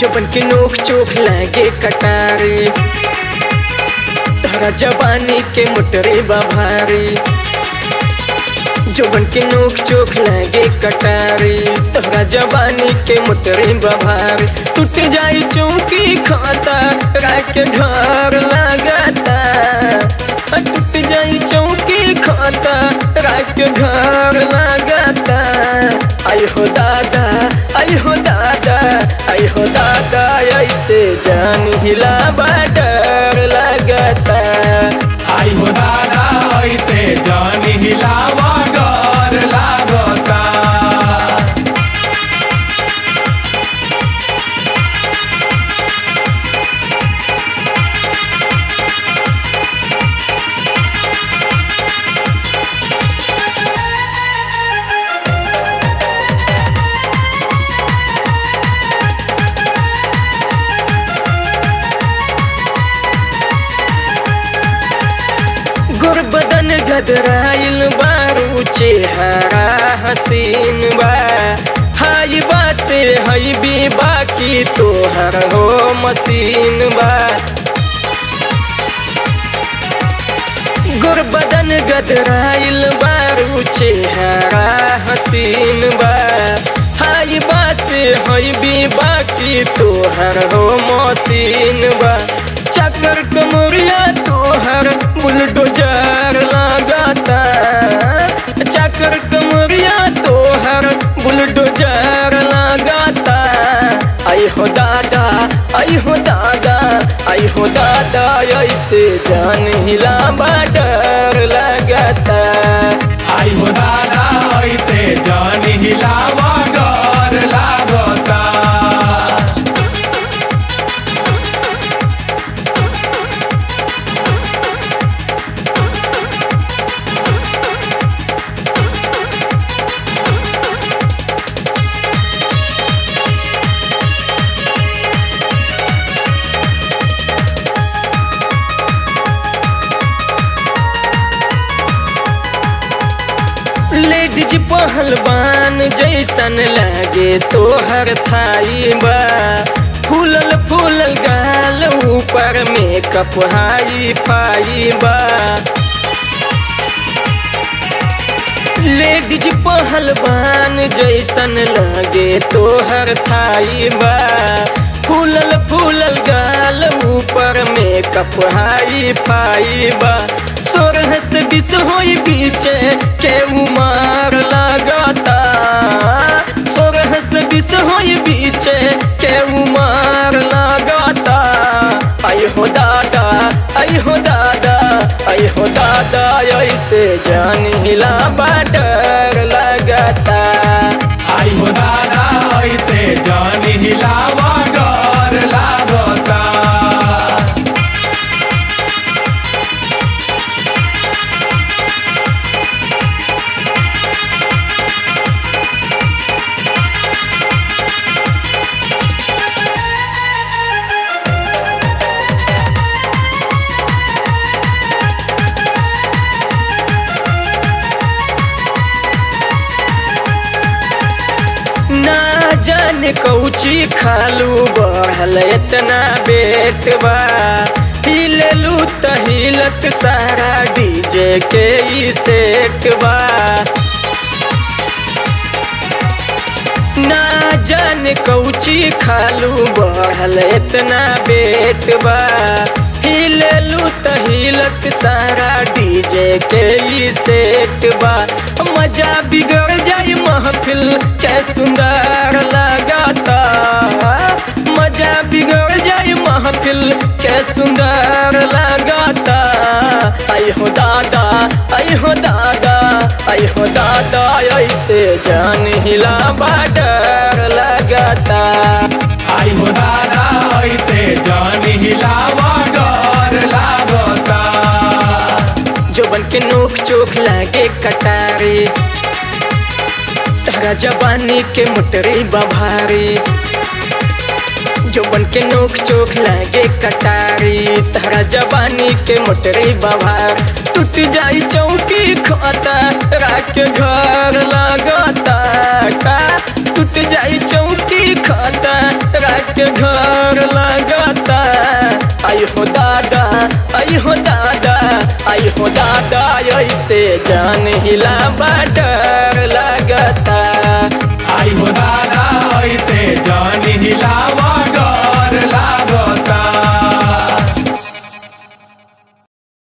जबन के नोक चोख लागे कटारी तोहरा जवानी के मोटरे बभारी जबन के नोक चोख लागे कटारी तोहरा जवानी के मोटरे बभारी टूट जाई चौकी खाता रात के घर लगाता टूट जाई चौकी खाता रात के घर लगाता आई हो दादा आई हो दादा आई हो दादा ऐसे जान हिला डर लगता आई हो दादा ऐसे जान हिलावा डर लागता गोर बदन गदराइल बारू चेहरा हसीन बा हाई बा से हई भी बाकी तोहर हो मसीन बा गोर बदन गदराइल बारू चेहरा हसीन बा हाई बा से हई भी बाकी तोहर हो मसीन बा चक्कर कमरिया तोहर बुलडोजर लगाता चक्कर कमरिया तोहर बुलडोजर लगाता आई हो दादा आई हो दादा आई हो दादा ऐसे जान हिला डर लगाता आई हो दादा ऐसे जान हिलावा डर लागता लेडीज पहलवान जैसन लागे तोहर थाई बा फूलल फूलल गाल ऊपर में कपहाई फाई बा लेडीज पहलवान जैसन लागे तोहर थाई बा फूलल फूलल गाल ऊपर में कपहाई फाई बा सोरह से बीस होई बीचे के उमार लगाता सोरह से बीस होई बीचे के उमार लगाता आई हो दादा आई हो दादा आई हो दादा ऐसे जान हिला डर लगाता आई हो दादा ऐसे जान हिलावा डर लागता ना जाने कौची खालू बढ़ल इतना बेट बा हिललू त हिलत सारा डीजे के ई सेट बा ना जाने कौची खालू बढ़ल इतना बेट बा हिललू त हिलत सारा डीजे के ई सेट बा मजा बिगड़ जाई महफिल के सुंदर लगाता मजा बिगड़ जाई महफिल के सुंदर लगाता आई हो दादा आई हो दादा आई हो दादा ऐसे जान हिला डर लगाता आई हो दादा ऐसे जान हिलावा डर लागता जोबन के नोक चोख लागे कटारी तारा जवानी के मोटरी बभारी जोबन के नोक चोख लागे कटारी तारा जवानी के मोटरी बभार टूट जाई चौकी खाता रात के घर लगाता का टूट जाई चौकी खाता रात के घर लगता आई हो दादा आई हो दादा आई हो दादा ऐसे जान हिला डर लगता आई हो दादा ऐसे जान हिलावा